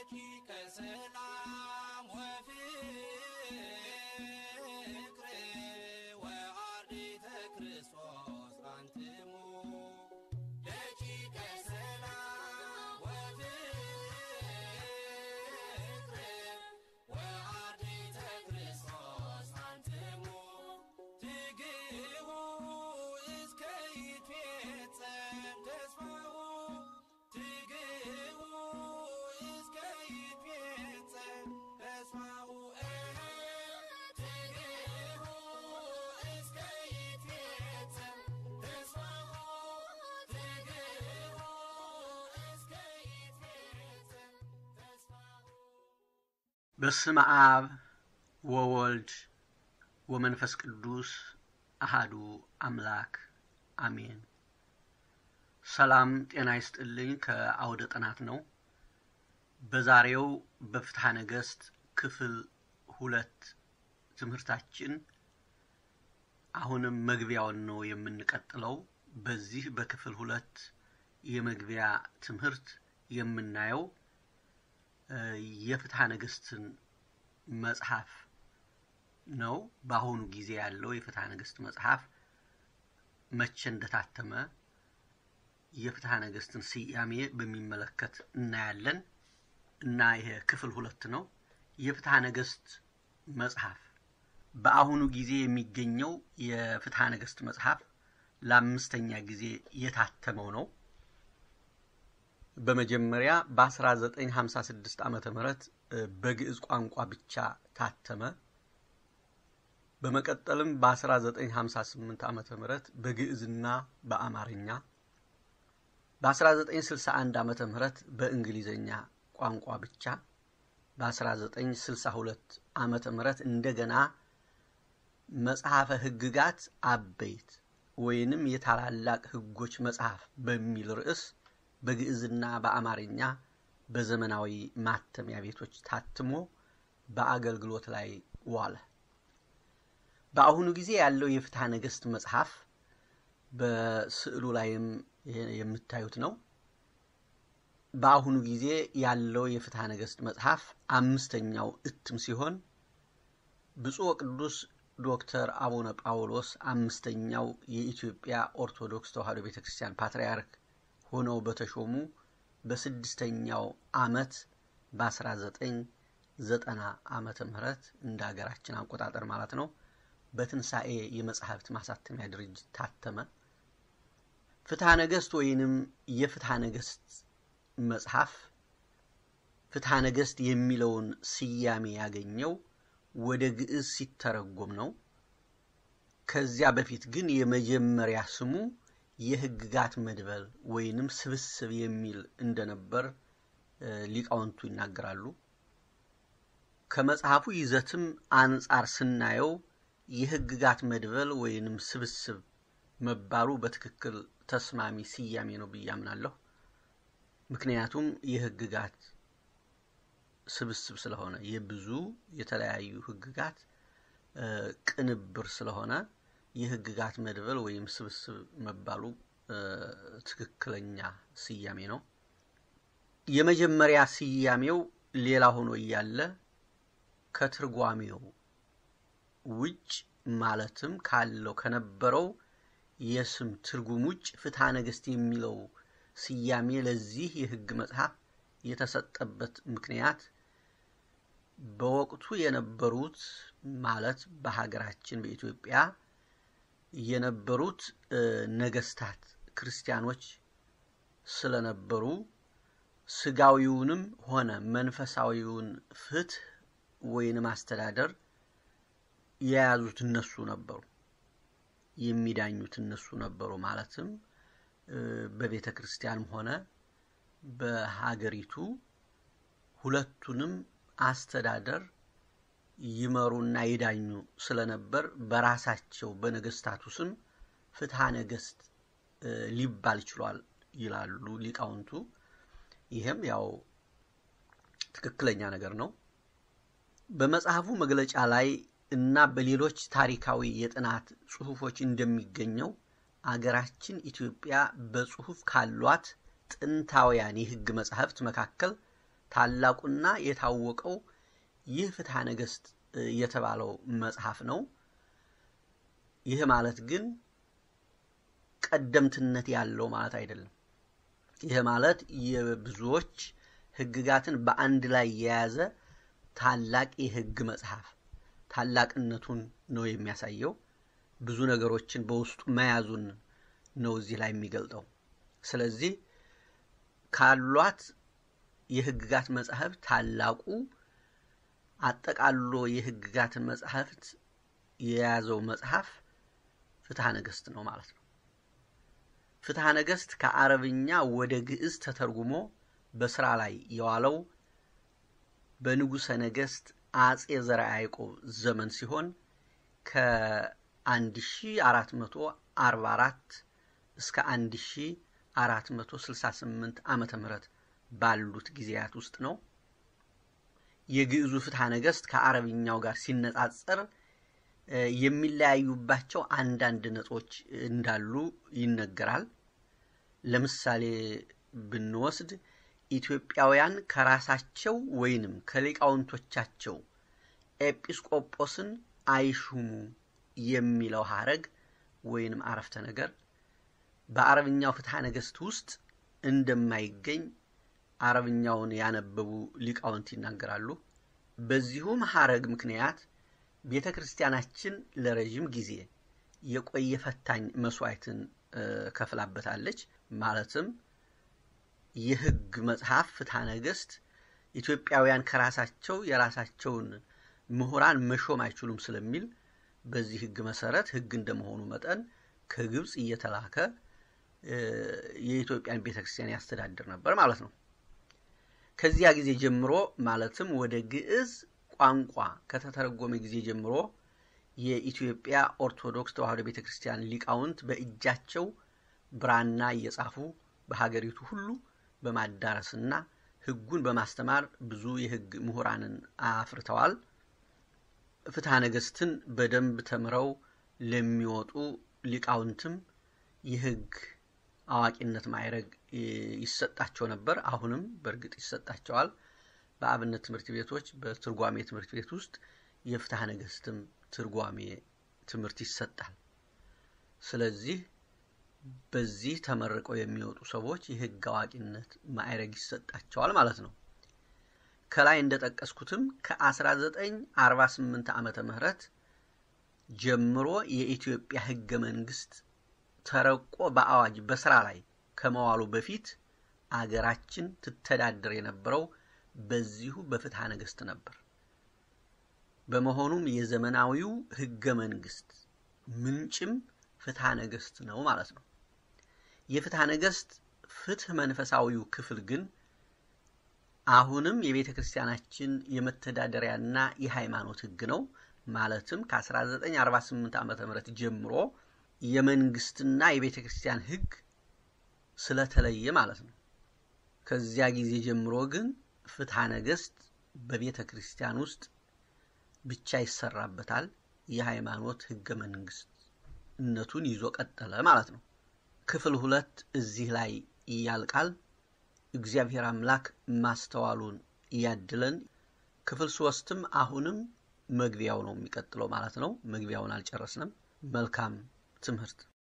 ደቂቀ ሰላም ወፍቅር ወአርዲተ ክርስቶስ አንትሙ ደቂቀ ሰላም ወፍቅር ወአርዲተ ክርስቶስ አንትሙ ትግቡ እስከ ይትፌጸም ተስፋሁ ትግቡ እስከ ይትፌጸም ተስፋሁ ትግቡ እስከ ይትፌጸም ተስፋሁ ትግቡ እስከ ይትፌጸም ተስፋሁ በስመ አብ ወወልድ ወመንፈስ ቅዱስ አሃዱ አምላክ አሜን። ሰላም ጤና ይስጥልኝ። ከአውደ ጥናት ነው። በዛሬው በፍትሐ ነገሥት ክፍል ሁለት ትምህርታችን አሁንም መግቢያውን ነው የምንቀጥለው። በዚህ በክፍል ሁለት የመግቢያ ትምህርት የምናየው እ የፍትሐ ነገሥትን መጽሐፍ ነው። በአሁኑ ጊዜ ያለው የፍትሐ ነገሥት መጽሐፍ መቼ እንደታተመ የፍትሐ ነገሥትን ስያሜ በሚመለከት እናያለን እና ይሄ ክፍል ሁለት ነው። የፍትሐ ነገሥት መጽሐፍ በአሁኑ ጊዜ የሚገኘው የፍትሐ ነገሥት መጽሐፍ ለአምስተኛ ጊዜ የታተመው ነው። በመጀመሪያ በ1956 ዓመተ ምህረት በግዕዝ ቋንቋ ብቻ ታተመ። በመቀጠልም በ1958 ዓመተ ምህረት በግዕዝና በአማርኛ በ1961 ዓመተ ምህረት በእንግሊዘኛ ቋንቋ ብቻ በ1962 ዓመተ ምህረት እንደገና መጽሐፈ ሕግጋት አበይት ወይንም የታላላቅ ሕጎች መጽሐፍ በሚል ርዕስ በግዕዝና በአማርኛ በዘመናዊ ማተሚያ ቤቶች ታትሞ በአገልግሎት ላይ ዋለ። በአሁኑ ጊዜ ያለው የፍትሐ ነገሥት መጽሐፍ በስዕሉ ላይም የምታዩት ነው። በአሁኑ ጊዜ ያለው የፍትሐ ነገሥት መጽሐፍ አምስተኛው እትም ሲሆን ብፁዕ ወቅዱስ ዶክተር አቡነ ጳውሎስ አምስተኛው የኢትዮጵያ ኦርቶዶክስ ተዋሕዶ ቤተ ክርስቲያን ፓትርያርክ ሆነው በተሾሙ በስድስተኛው ዓመት በ1990 ዓመተ ምህረት እንደ ሀገራችን አቆጣጠር ማለት ነው በትንሣኤ የመጽሐፍት ማሳተሚያ ድርጅት ታተመ። ፍትሐ ነገሥት ወይንም የፍትሐ ነገሥት መጽሐፍ ፍትሐ ነገሥት የሚለውን ስያሜ ያገኘው ወደ ግዕዝ ሲተረጎም ነው። ከዚያ በፊት ግን የመጀመሪያ ስሙ የሕግጋት መድበል ወይንም ስብስብ የሚል እንደነበር ሊቃውንቱ ይናገራሉ። ከመጽሐፉ ይዘትም አንጻር ስናየው የሕግጋት መድበል ወይንም ስብስብ መባሉ በትክክል ተስማሚ ስያሜ ነው ብዬ አምናለሁ። ምክንያቱም የሕግጋት ስብስብ ስለሆነ የብዙ የተለያዩ ሕግጋት ቅንብር ስለሆነ የሕግጋት መድበል ወይም ስብስብ መባሉ ትክክለኛ ስያሜ ነው። የመጀመሪያ ስያሜው ሌላ ሆኖ እያለ ከትርጓሜው ውጭ ማለትም ካለው ከነበረው የስም ትርጉም ውጭ ፍትሐ ነገሥት የሚለው ስያሜ ለዚህ የሕግ መጽሐፍ የተሰጠበት ምክንያት በወቅቱ የነበሩት ማለት በሀገራችን በኢትዮጵያ የነበሩት ነገስታት ክርስቲያኖች ስለነበሩ ስጋዊውንም ሆነ መንፈሳዊውን ፍትህ ወይንም አስተዳደር የያዙት እነሱ ነበሩ፣ የሚዳኙት እነሱ ነበሩ። ማለትም በቤተ ክርስቲያንም ሆነ በሀገሪቱ ሁለቱንም አስተዳደር ይመሩና ይዳኙ ስለነበር በራሳቸው በነገስታቱ ስም ፍትሐ ነገሥት ሊባል ችሏል ይላሉ ሊቃውንቱ። ይህም ያው ትክክለኛ ነገር ነው። በመጽሐፉ መግለጫ ላይ እና በሌሎች ታሪካዊ የጥናት ጽሑፎች እንደሚገኘው አገራችን ኢትዮጵያ በጽሑፍ ካሏት ጥንታውያን የሕግ መጻሕፍት መካከል ታላቁና የታወቀው ይህ ፍትሐ ነገሥት የተባለው መጽሐፍ ነው። ይህ ማለት ግን ቀደምትነት ያለው ማለት አይደለም። ይህ ማለት የብዙዎች ሕግጋትን በአንድ ላይ የያዘ ታላቅ የሕግ መጽሐፍ ታላቅነቱን ነው የሚያሳየው። ብዙ ነገሮችን በውስጡ መያዙን ነው እዚህ ላይ የሚገልጠው። ስለዚህ ካሏት የሕግጋት መጽሐፍ ታላቁ አጠቃሎ የሕግጋትን መጽሐፍት የያዘው መጽሐፍ ፍትሐ ነገሥት ነው ማለት ነው። ፍትሐ ነገሥት ከአረብኛ ወደ ግዕዝ ተተርጉሞ በስራ ላይ የዋለው በንጉሠ ነገሥት አጼ ዘርዓ ያዕቆብ ዘመን ሲሆን ከ1444 እስከ 1468 ዓመተ ምህረት ባሉት ጊዜያት ውስጥ ነው። የግዕዙ ፍትሐ ነገሥት ከአረብኛው ጋር ሲነጻጸር የሚለያዩባቸው አንዳንድ ነጥቦች እንዳሉ ይነገራል። ለምሳሌ ብንወስድ ኢትዮጵያውያን ከራሳቸው ወይንም ከሊቃውንቶቻቸው ኤጲስቆጶስን አይሹሙ የሚለው ሐረግ ወይንም አረፍተ ነገር በአረብኛው ፍትሐ ነገሥት ውስጥ እንደማይገኝ አረብኛውን ያነበቡ ሊቃውንት ይናገራሉ። በዚሁም ሐረግ ምክንያት ቤተ ክርስቲያናችን ለረዥም ጊዜ የቆየ ፈታኝ መስዋዕትን ከፍላበታለች። ማለትም የሕግ መጽሐፍ ፍትሐ ነገሥት ኢትዮጵያውያን ከራሳቸው የራሳቸውን ምሁራን መሾም አይችሉም ስለሚል በዚህ ሕግ መሰረት ሕግ እንደመሆኑ መጠን ከግብፅ እየተላከ የኢትዮጵያን ቤተ ክርስቲያን ያስተዳድር ነበር ማለት ነው። ከዚያ ጊዜ ጀምሮ ማለትም ወደ ግዕዝ ቋንቋ ከተተረጎመ ጊዜ ጀምሮ የኢትዮጵያ ኦርቶዶክስ ተዋሕዶ ቤተ ክርስቲያን ሊቃውንት በእጃቸው ብራና እየጻፉ በሀገሪቱ ሁሉ በማዳረስና ሕጉን በማስተማር ብዙ የሕግ ምሁራንን አፍርተዋል። ፍትሐ ነገሥትን በደንብ ተምረው ለሚወጡ ሊቃውንትም የሕግ አዋቂነት ማዕረግ ይሰጣቸው ነበር። አሁንም በእርግጥ ይሰጣቸዋል። በአብነት ትምህርት ቤቶች በትርጓሜ ትምህርት ቤት ውስጥ የፍትሐ ነገሥትም ትርጓሜ ትምህርት ይሰጣል። ስለዚህ በዚህ ተመርቀው የሚወጡ ሰዎች የሕግ አዋቂነት ማዕረግ ይሰጣቸዋል ማለት ነው። ከላይ እንደጠቀስኩትም ከ1948 ዓመተ ምህረት ጀምሮ የኢትዮጵያ ሕገ መንግስት ተረቆ በአዋጅ በስራ ላይ ከመዋሉ በፊት አገራችን ትተዳደር የነበረው በዚሁ በፍትሐ ነገሥት ነበር። በመሆኑም የዘመናዊው ሕገ መንግስት ምንጭም ፍትሐ ነገሥት ነው ማለት ነው። የፍትሐ ነገሥት ፍትህ መንፈሳዊው ክፍል ግን አሁንም የቤተ ክርስቲያናችን የመተዳደሪያና የሃይማኖት ሕግ ነው። ማለትም ከ1948 ዓ ም ጀምሮ የመንግስትና የቤተ ክርስቲያን ሕግ ስለተለየ ማለት ነው። ከዚያ ጊዜ ጀምሮ ግን ፍትሐ ነገሥት በቤተ ክርስቲያን ውስጥ ብቻ ይሰራበታል። የሃይማኖት ሕገ መንግስት እነቱን ይዞ ቀጠለ ማለት ነው። ክፍል ሁለት እዚህ ላይ ያልቃል። እግዚአብሔር አምላክ ማስተዋሉን ያድለን። ክፍል ሶስትም አሁንም መግቢያው ነው የሚቀጥለው ማለት ነው። መግቢያውን አልጨረስንም። መልካም ትምህርት